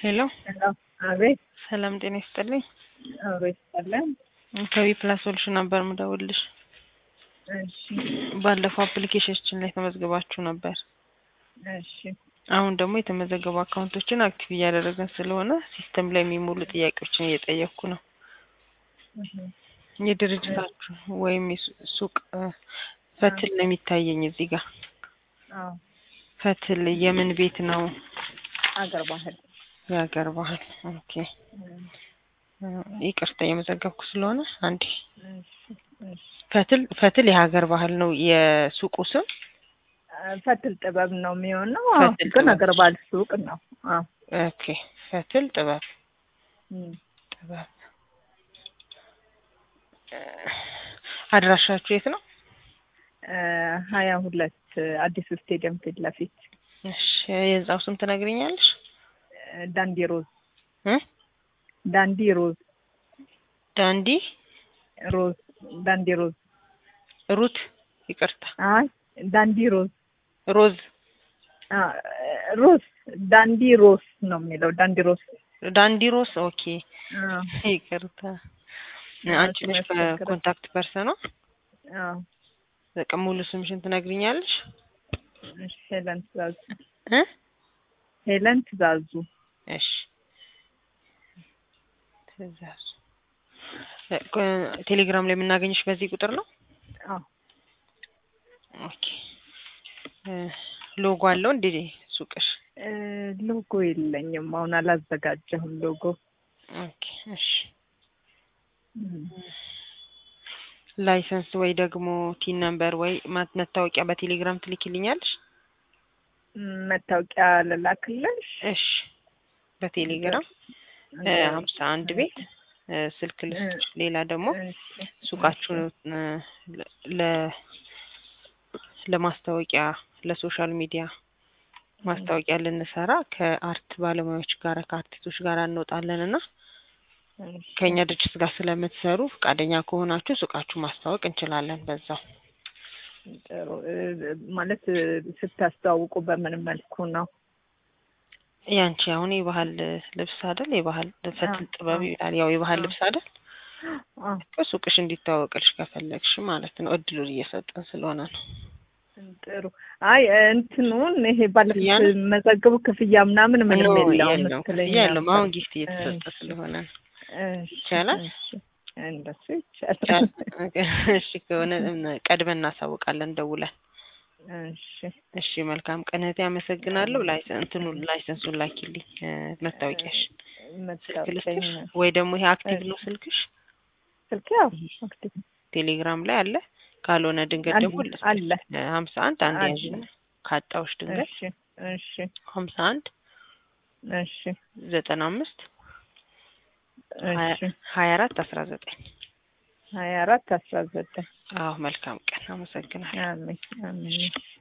ሄሎ ሄሎ አቤት ሰላም ጤና ይስጥልኝ። አቤት ሰላም ከቢ ፕላስ ሶሉሽን ነበር ምደውልሽ። እሺ ባለፈው አፕሊኬሽናችን ላይ ተመዝግባችሁ ነበር። እሺ አሁን ደግሞ የተመዘገቡ አካውንቶችን አክቲቭ እያደረገን ስለሆነ ሲስተም ላይ የሚሞሉ ጥያቄዎችን እየጠየቅኩ ነው። እህ የድርጅታችሁ ወይም የሱ- ሱቅ እ፣ ፈትል ነው የሚታየኝ እዚህ ጋር። አዎ ፈትል የምን ቤት ነው? አገር ባህል የሀገር ባህል። ኦኬ እም፣ እ፣ ይቅርታ የመዘገብኩ ስለሆነ አንዴ። እሺ እሺ ፈትል ፈትል የሀገር ባህል ነው የሱቁ ስም። አ፣ ፈትል ጥበብ ነው የሚሆነው። አዎ ፈትል ግን ጥበብ። አገር ባህል ሱቅ ነው። አዎ ኦኬ ፈትል ጥበብ እም፣ ጥበብ። እ፣ አድራሻችሁ የት ነው? እ፣ ሀያ ሁለት አዲሱ ስቴዲየም ፊት ለፊት እሺ የህንጻው ስም ትነግሪኛለሽ? እ፣ ዳንዲ ሮዝ እ? ዳንዲ ሮዝ ዳንዲ ሮዝ ዳንዲ ሮዝ ሩት ይቅርታ አይ ዳንዲ ሮዝ ሮዝ አ፣ ሮዝ ዳንዲ ሮዝ ነው የሚለው ዳንዲ ሮዝ ዳንዲ ሮስ ኦኬ አዎ ይቅርታ አዎ፣ አንቺ ነሽ ያስቸግራል። ኮንታክት ፐርሰኗ አዎ በቃ ሙሉ ስምሽን ትነግሪኛለሽ እሺ ሄለን ትእዛዙ እ ሄለን ትእዛዙ እሺ ትእዛዙ እ፣ ኮ- ቴሌግራም ላይ የምናገኝሽ በዚህ ቁጥር ነው አዎ ኦኬ እ፣ ሎጎ አለው እንዴ ሱቅሽ እ፣ ሎጎ የለኝም አሁን አላዘጋጀሁም ሎጎ ኦኬ እሺ እም፣ ላይሰንስ ወይ ደግሞ ቲን ነምበር ወይ ማ- መታወቂያ በቴሌግራም ትልኪልኛለሽ መታወቂያ ልላክልሽ እሺ በቴሌግራም እ፣ ሀምሳ አንድ ቤት እ፣ ስልክ ልስጥሽ ሌላ ደግሞ እሺ፣ ሱቃችሁን እ፣ ለ ለማስታወቂያ ለሶሻል ሚዲያ ማስታወቂያ ልንሰራ ከአርት ባለሙያዎች ጋር ከአርቲስቶች ጋር እንወጣለን እና እሺ፣ ከእኛ ድርጅት ጋር ስለምትሰሩ ፈቃደኛ ከሆናችሁ ሱቃችሁ ማስታወቅ እንችላለን። በዛው ጥሩ እ፣ ማለት እ፣ ስታስተዋውቁ በምን መልኩ ነው? ያንቺ አሁን የባህል ልብስ አይደል? የባህል ፈትል ጥበብ አዎ። ይላል። ያው የባህል ልብስ አይደል? አዎ ሱቅሽ እንዲታወቅልሽ ከፈለግሽ ማለት ነው። እድሉን እየሰጠን ስለሆነ ነው። ጥሩ። አይ እንትኑን ይሄ ባለፈው ክፍያ ነው? መዘግቡ ክፍያ ምናምን ምንም ኖ፣ የለውም የለውም መሰለኝ ክፍያ የለውም። ነበር። አሁን ጊፍት እየተሰጠ እሺ። ስለሆነ ነው። እሺ፣ ይቻላል? እሺ። እንደሱ ይቻላል። እሺ ከሆነ ቀድመን እናሳውቃለን ደውለን። እሺ እሺ መልካም ቀን እህቴ፣ አመሰግናለሁ። ላይሰን እንትኑ ላይሰንሱን ላኪልኝ እ፣ መታወቂያሽ ስልክ መታወቂያ ልስጥሽ ወይ ደግሞ ይሄ አክቲቭ ነው ስልክሽ ስልክ ያው አክቲቭ ቴሌግራም ላይ አለ። ካልሆነ ድንገት አለ፣ ደግሞ አለ። ሀምሳ አንድ አንድ አለ። ያዥ ካጣዎች ድንገት እሺ እሺ ሀምሳ አንድ እሺ ዘጠና አምስት እሺ ሀያ አራት አስራ ዘጠኝ ሀያ አራት አስራ ዘጠኝ አዎ መልካም ቀን አመሰግናለሁ። አሜን አሜን